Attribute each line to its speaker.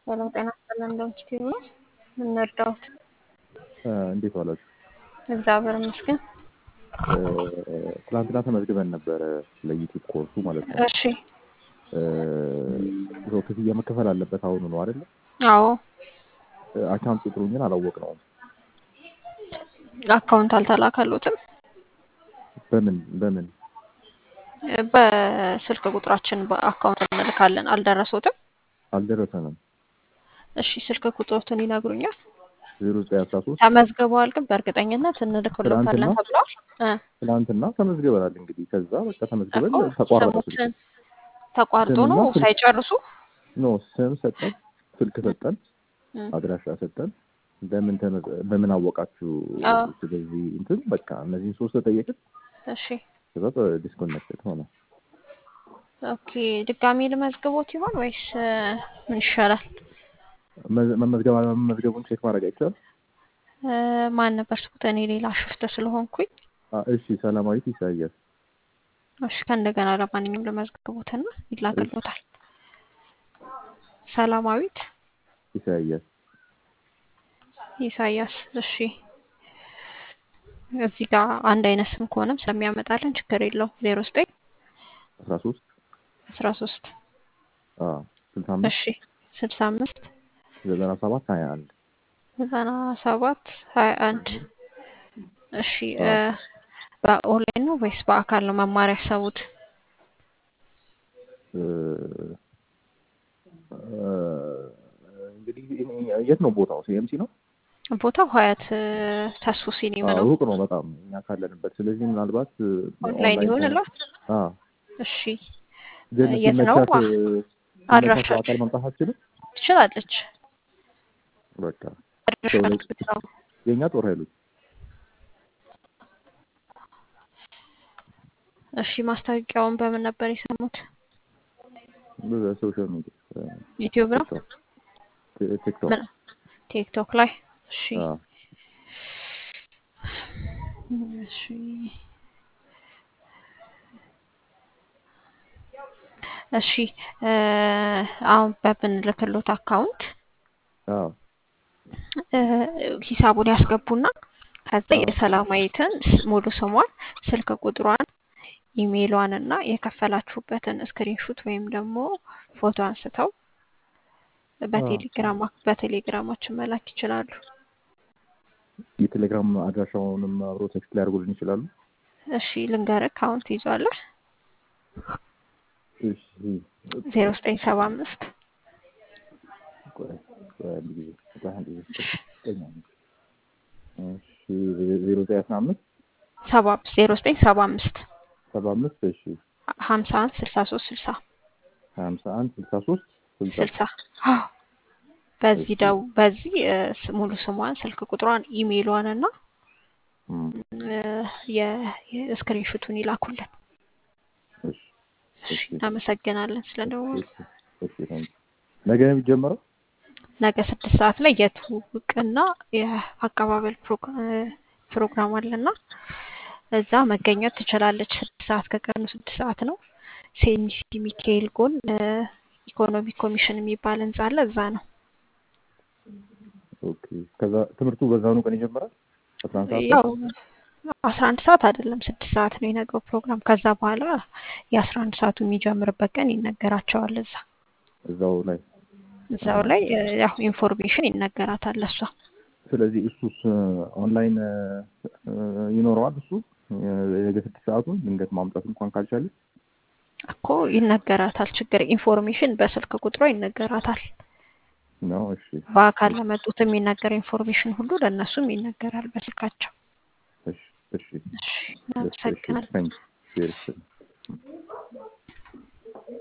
Speaker 1: ሰላም ጤና ይስጥልን። እንደምትችሉ ነው የምንረዳውት።
Speaker 2: እንዴት ዋላችሁ?
Speaker 1: እግዚአብሔር ይመስገን።
Speaker 2: ትናንትና ተመዝግበን ነበረ ለዩቲዩብ ኮርሱ ማለት ነው።
Speaker 1: እሺ።
Speaker 2: ሰው ክፍያ መከፈል አለበት አሁኑ ነው አይደለ?
Speaker 1: አዎ።
Speaker 2: አካውንት ቁጥሩን ግን አላወቅነውም።
Speaker 1: አካውንት አልተላከሉትም።
Speaker 2: በምን በምን
Speaker 1: በስልክ ቁጥራችን በአካውንት እንልካለን። አልደረሱትም?
Speaker 2: አልደረሰንም።
Speaker 1: እሺ ስልክ ቁጥሮትን ይነግሩኛል?
Speaker 2: ዜሮ ዘጠኝ አስራ ሶስት
Speaker 1: ተመዝግበዋል፣ ግን በእርግጠኝነት እንልክሎታለን
Speaker 2: ትናንትና?
Speaker 1: ተብለዋል። እ
Speaker 2: ትናንትና ተመዝግበናል። እንግዲህ ከዛ በቃ ተመዝግበን
Speaker 1: እኮ
Speaker 2: ተቋረጠ ስልክ።
Speaker 1: ስሙትን ተቋርጦ ነው
Speaker 2: ስምና ስልክ-
Speaker 1: ሳይጨርሱ
Speaker 2: ኖ ስም ሰጠን፣ ስልክ ሰጠን፣
Speaker 1: እ
Speaker 2: አድራሻ ሰጠን። በምን ተመ- በምን አወቃችሁ?
Speaker 1: አዎ።
Speaker 2: ስለዚህ እንትን በቃ እነዚህን ሶስት ተጠየቅን።
Speaker 1: እሺ
Speaker 2: ከዛ ዲስኮኔክትድ ሆነ።
Speaker 1: ኦኬ። ድጋሚ ልመዝግቦት ይሆን ወይስ እ፣ ምን ይሻላል?
Speaker 2: መ- መመዝገብ አለመመዝገቡን ቼክ ማድረግ አይቻልም?
Speaker 1: እ፣ ማን ነበር ስኩት? እኔ ሌላ ሽፍት ስለሆንኩኝ
Speaker 2: አ- እሺ ሰላማዊት ኢሳያስ
Speaker 1: እሺ ከእንደገና ለማንኛውም ለመዝግቦትና ይላክሎታል። ሰላማዊት
Speaker 2: ኢሳያስ
Speaker 1: ኢሳያስ። እሺ እዚህ ጋር አንድ አይነት ስም ከሆነም ስለሚያመጣልን ችግር የለውም። ዜሮ ዘጠኝ
Speaker 2: አስራ ሶስት
Speaker 1: አስራ ሶስት
Speaker 2: ስልሳ አምስት
Speaker 1: እሺ ስልሳ አምስት
Speaker 2: ዘጠና ሰባት ሀያ አንድ
Speaker 1: ዘጠና ሰባት ሀያ አንድ እሺ እ፣ በኦንላይን ነው ወይስ በአካል ነው መማር ያሰቡት?
Speaker 2: እንግዲህ የት ነው ቦታው? ሲኤምሲ ነው።
Speaker 1: ቦታው ሀያት እ፣ ተስፎ ሲኒማ
Speaker 2: አዎ፣
Speaker 1: ነው።
Speaker 2: ሩቅ ነው በጣም እኛ ካለንበት። ስለዚህ ምናልባት እ፣
Speaker 1: ኦንላይን
Speaker 2: ኦንላይን
Speaker 1: ይሆንላት።
Speaker 2: አዎ፣
Speaker 1: እሺ
Speaker 2: ግን
Speaker 1: የት ነው?
Speaker 2: ሲመቻት እ፣ ሲመቻት
Speaker 1: አድራሻችሁ?
Speaker 2: በአካል መምጣት አትችልም።
Speaker 1: ትችላለች።
Speaker 2: በቃ
Speaker 1: አድራሻ
Speaker 2: ሰው ላይ-
Speaker 1: ብትሰው
Speaker 2: የእኛ ጦር ኃይሎች
Speaker 1: እሺ ማስታወቂያውን በምን ነበር የሰሙት?
Speaker 2: በሶሻል ሚዲያ
Speaker 1: ዩቲዩብ ነው?
Speaker 2: ቲክቶክ ቲክቶክ
Speaker 1: ምን? ቲክቶክ ላይ? እሺ
Speaker 2: አዎ።
Speaker 1: እሺ እሺ እ፣ አሁን በምንልክሎት አካውንት
Speaker 2: አዎ
Speaker 1: እ፣ ሂሳቡን ያስገቡና ከዛ
Speaker 2: አዎ።
Speaker 1: የሰላማዊትን ስ- ሙሉ ስሟን፣ ስልክ ቁጥሯን፣ ኢሜይሏን እና የከፈላችሁበትን ስክሪንሹት ወይም ደግሞ ፎቶ አንስተው በቴሌግራም በቴሌግራማችን መላክ ይችላሉ።
Speaker 2: የቴሌግራም አድራሻውንም አብሮ ቴክስት ሊያደርጉልን ይችላሉ።
Speaker 1: እሺ ልንገርህ፣ አካውንት ይዟለህ
Speaker 2: እሺ
Speaker 1: ዜሮ ዘጠኝ ሰባ አምስት
Speaker 2: ቆይ ቆይ አንድ ጊዜ ቆይ አንድ ጊዜ ቆይ አንድ ጊዜ። እሺ ዜሮ ዘጠኝ አስራ አምስት
Speaker 1: ሰባ ዜሮ ዘጠኝ ሰባ አምስት
Speaker 2: ሰባ አምስት እሺ
Speaker 1: ሀምሳ አንድ ስልሳ ሶስት ስልሳ
Speaker 2: ሀምሳ አንድ ስልሳ ሶስት ስልሳ
Speaker 1: ስልሳ አዎ። በዚህ ደው በዚህ እ፣ ስ- ሙሉ ስሟን ስልክ ቁጥሯን ኢሜይሏን እና
Speaker 2: እም፣
Speaker 1: የስክሪንሹቱን ይላኩልን።
Speaker 2: እሺ
Speaker 1: እሺ
Speaker 2: እሺ
Speaker 1: እናመሰግናለን ስለደወሉ።
Speaker 2: እሺ እሺ ታንክ ነገ ነው የሚጀመረው?
Speaker 1: ነገ ስድስት ሰዓት ላይ የትውውቅና የአቀባበል ፕሮግ- እ፣ ፕሮግራም አለና እዛ መገኘት ትችላለች። ስድስት ሰዓት ከቀኑ ስድስት ሰዓት ነው። ሴሚሲ ሚካኤል ጎን እ፣ ኢኮኖሚ ኮሚሽን የሚባል ህንጻ አለ። እዛ ነው።
Speaker 2: ኦኬ ከዛ ትምህርቱ በዛኑ ቀን ይጀምራል? አስራ አንድ ሰዓት
Speaker 1: ያው አስራ አንድ ሰዓት አይደለም ስድስት ሰዓት ነው የነገው ፕሮግራም። ከዛ በኋላ የአስራ አንድ ሰዓቱ የሚጀምርበት ቀን ይነገራቸዋል። እዛ
Speaker 2: እዛው ላይ
Speaker 1: እዛው ላይ እ፣ ያው ኢንፎርሜሽን ይነገራታል ለሷ።
Speaker 2: ስለዚህ እሱስ ኦንላይን እ፣ ይኖረዋል እሱ የነገ ስድስት ሰዓቱን ድንገት ማምጣት እንኳን ካልቻለ
Speaker 1: እኮ ይነገራታል። ችግር ኢንፎርሜሽን በስልክ ቁጥሯ ይነገራታል።
Speaker 2: ነው። እሺ
Speaker 1: በአካል ለመጡት የሚነገር ኢንፎርሜሽን ሁሉ ለእነሱም ይነገራል በስልካቸው።
Speaker 2: እሺ እሺ
Speaker 1: እሺ
Speaker 2: እሺ
Speaker 1: እናመሰግናለን።
Speaker 2: ታንክ ዩ